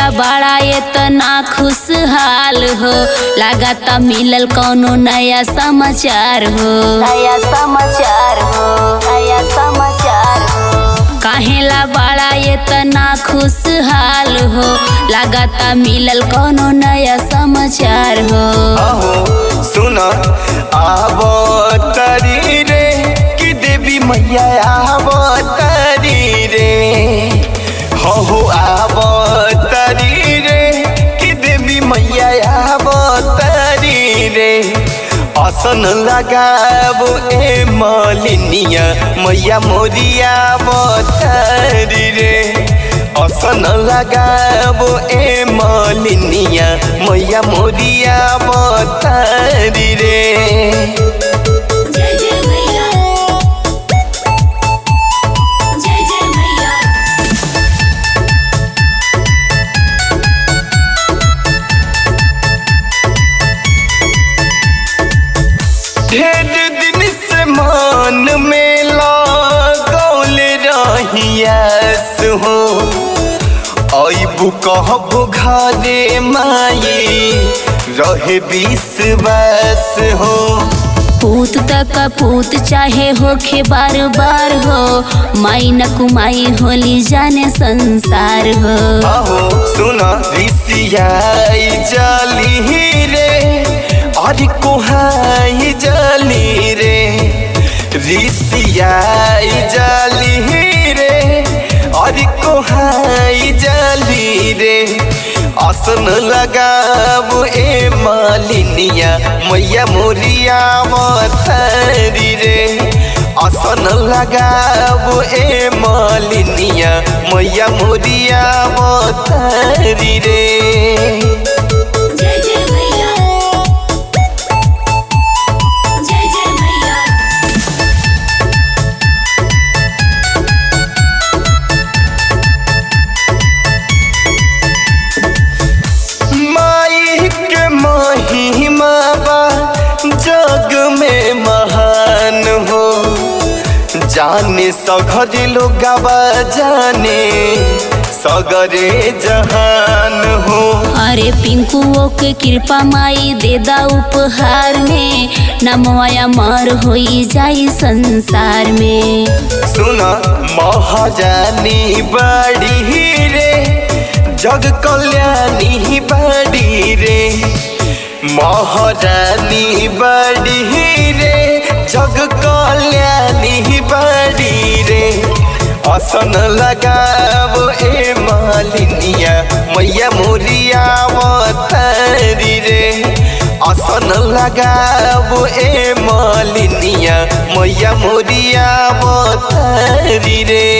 काहेला बड़ा इतना खुशहाल हो लगाता मिलल कौनो नया समाचार हो नया समाचार हो नया समाचार हो काहेला बड़ा इतना खुशहाल हो लगाता मिलल कौनो नया समाचार हो अहो सुन आब तरी रे कि देवी मैया आब तरी रे हो आब तरी रे कि देवी मैया आब तरी रे असन लगाबो ए मलिनिया मैया मोरिया बतरी रे असन लगाबो ए मलिनिया मैया मोरिया बतरी रे जय जय मैया जय जय मैया ढेर दिन से मान में लगौल रहियास हो अबू कहबो घरे माई रहे विश्वास हो पूत तक पूत चाहे होखे बार बार हो माई न कुमाई होली जाने संसार हो अहो सुन ऋषियाई जली रे अरे कोहाई जली रे ऋषियाई जली रे अरे कोहाई जली रे आसन लगाबो ए मालिनिया मैया मोरिया मथरी रे आसन लगाबो ए मालिनिया मैया मोरिया मथरी रे जय जय मैया जय जय मैया माई के महिमा बा जग में महान हो जाने सघरे लोग जाने सगरे जहान हो अरे पिंकुओ के कृपा माई दे दा उपहार में नमवाया मर होई जाई संसार में सुन महाजानी बड़ी रे जग कल्याणी बड़ी रे महारानी बड़ी रे जग कल्याणी बड़ी रे असन लगाबो ए मालिनिया मैया मोरिया मतरी रे असन लगाबो ए मालिनिया मैया मोरिया मतरी रे